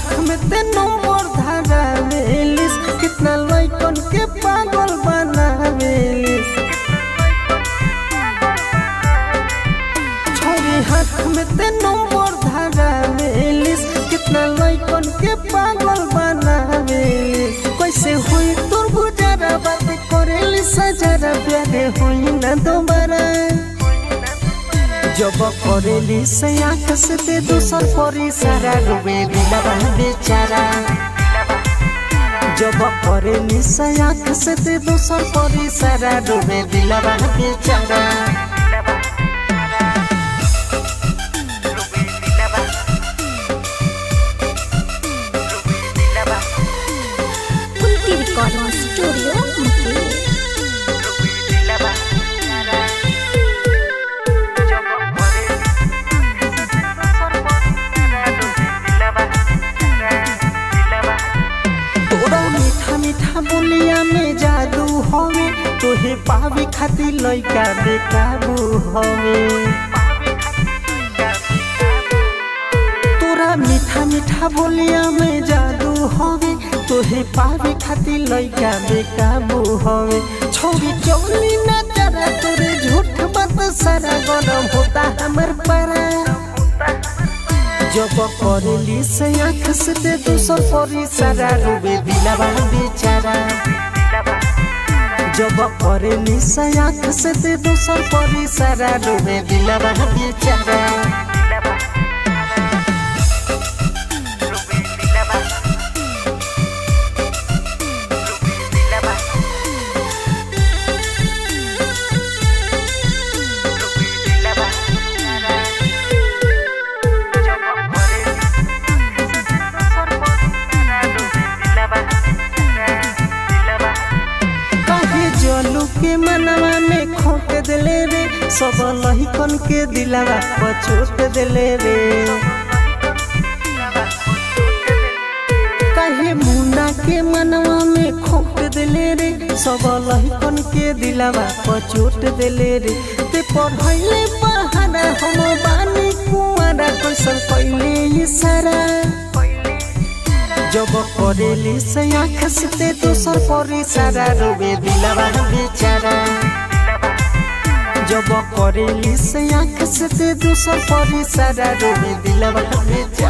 हाथ में ते नंबर धरावेलिस कितना लइकन के पागल बनावेलिस छोरी हाथ में ते नंबर धरावेलिस कितना लइकन के पागल बनावेलिस कैसे हुई तोर गुजारा बात करेली सजारा प्यारे हुई ना दोबारा जब करेली से आँख से ते दूसर परी सारा डूबे दिलवा बेचारा जब करेली से आँख से ते दूसर परी सारा डूबे दिलवा बेचारा कुंती रिकॉर्डिंग स्टूडियो मुंबई तोरा मीठा मीठा बोलिया में जादू हवे तोहे पावे खातिर लइका बेकाबू हवे तोरा मीठा मीठा बोलिया में जादू हवे तोहे पावे खातिर लइका बेकाबू हवे छोरी चौली ना जरा तोरे झूठ बात सारा गरम होता हमर पारा जब करेली से आँख से ते दूसर परी सारा डूबे दिलवा बेचारा जब करेली से आँख से ते दूसर परी सारा डूबे दिलवा बेचारा काहे जलू के मनवा में खोट दिले रे सब लहिकन के दिलवा पछोट दिले रे काहे मुन्ना के मनवा में खोट दिले रे सब लहिकन के दिलवा पछोट दिले रे ते पढ़ैले बहाना हम बानी कुआरा कैसन कैले इशारा जब करेली से आँख से ते दूसर परी सारा रोबे दिलवा बेचारा जब करेली से आँख से ते दूसर परी सारा रोबे दिलवा बेचारा